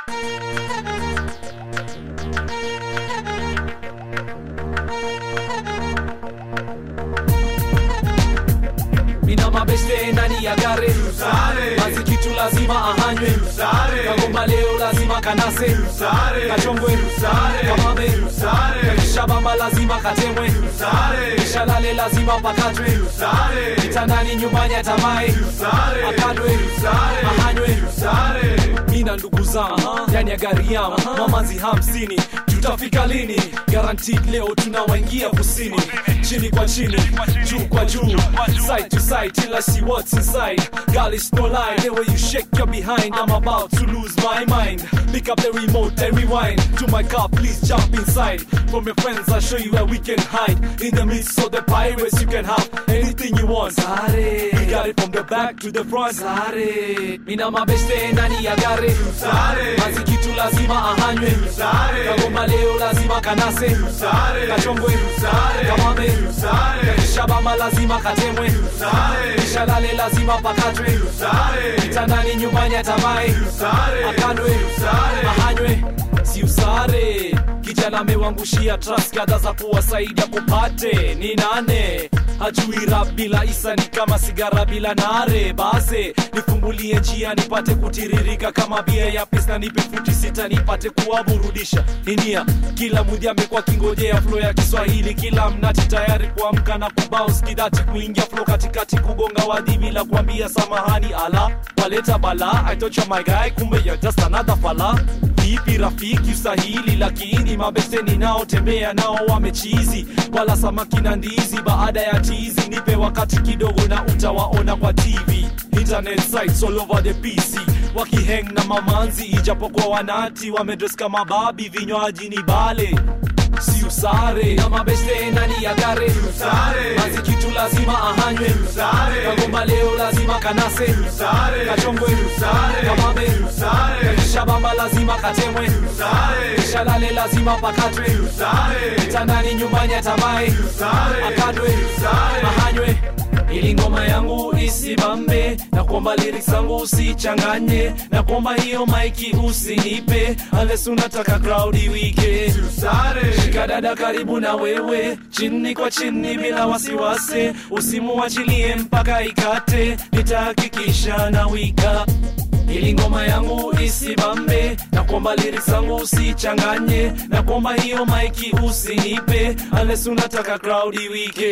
mina mabeste ndani ya gare basi kitu lazima ahanywe kagomba leo lazima kanase kachongwe kamame shabamba lazima katemwe shalale lazima pakatwe kitandani nyumbani atamae akadwe ahanywe mina ndugu zangu ndani ya gari yangu mamazi hamsini tutafika lini guaranteed leo tunawaingia kusini chini kwa chini juu kwa juu side to side till I see what's inside girl it's no lie the way you shake your behind I'm about to lose my mind pick up the remote and rewind to my car please jump inside from your friends I'll show you where we can hide in the midst of the pirates you can have anything you want Sare. we got it from the back to the front Sare. mina mabeste ndani ya gari basi kitu lazima ahanywe kagomba leo lazima kanase kachongwe kamame shabamba lazima katemwe shalale lazima pakatwe kitandani nyumbani atamae akandwe ahanywe si usare kijana amewangushia trust kadha za kuwasaidia kupate ni nane hajui rap bila isa ni kama sigara bila nare base nifungulie njia nipate kutiririka kama bia ya pis na nipe futi sita nipate kuwaburudisha inia kila mudhi amekuwa kingojea flo ya kiswahili kila mnati tayari kuamka na kubaus kidati kuingia flo katikati kugonga wadhi bila kuambia samahani ala waleta bala aitocha my guy kumbe you're just another fala vipi rafiki usahili lakini mabeseni nao tembea nao wamechizi wala samaki na ndizi baada ya tizi nipe wakati kidogo na utawaona kwa tv internet sites all over the pc wakiheng na mamanzi ijapokuwa wanati wamedres kama babi vinywaji ni bale si usare na mabeste ndani ya gare basi kitu lazima ahanywe kagomba leo lazima kanase kachongwe kamame shabamba lazima katemwe shalale lazima pakatwe kitandani nyumbani atamae akadwe ahanywe ili ngoma yangu isimame na kuomba lyrics zangu usichanganye na kuomba hiyo maiki usinipe unless unataka crowd iwike shika dada karibu na wewe chini kwa chini bila wasiwasi usimuachilie mpaka ikate nitahakikisha na wika ili ngoma yangu isimame na kuomba lyrics zangu usichanganye na kuomba hiyo maiki usinipe unless unataka crowd iwike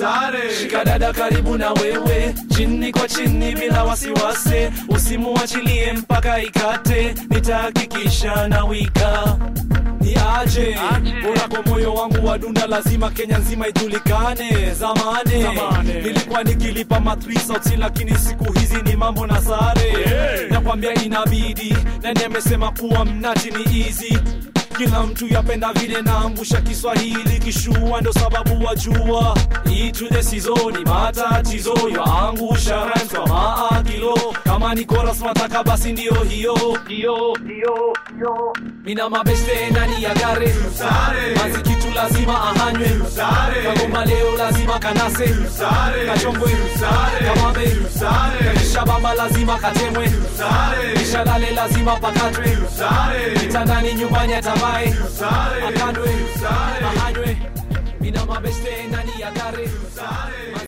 shika dada karibu na wewe chini kwa chini bila wasiwasi usimuachilie mpaka ikate nitahakikisha na wika ni aje bora kwa moyo wangu wa dunda lazima kenya nzima ijulikane zamani nilikuwa nikilipa matrisauti lakini siku hizi ni mambo na sare nakwambia inabidi nani amesema kuwa mnati ni easy kila mtu yapenda vile naangusha kiswahili kishua ndo sababu wajua itude sizoni matatizo yaangusha rhymes kwa maakilo kama ni koras mataka basi ndio hiyo hiyo hiyo hiyo mina mabeste ndani ya gare basi kitu lazima ahanywe kagomba leo lazima kanase kachongwe kamame shabamba lazima katemwe shalale lazima pakatwe kitandani nyumbani atamae akandwe ahanywe mina mabeste ndani ya gare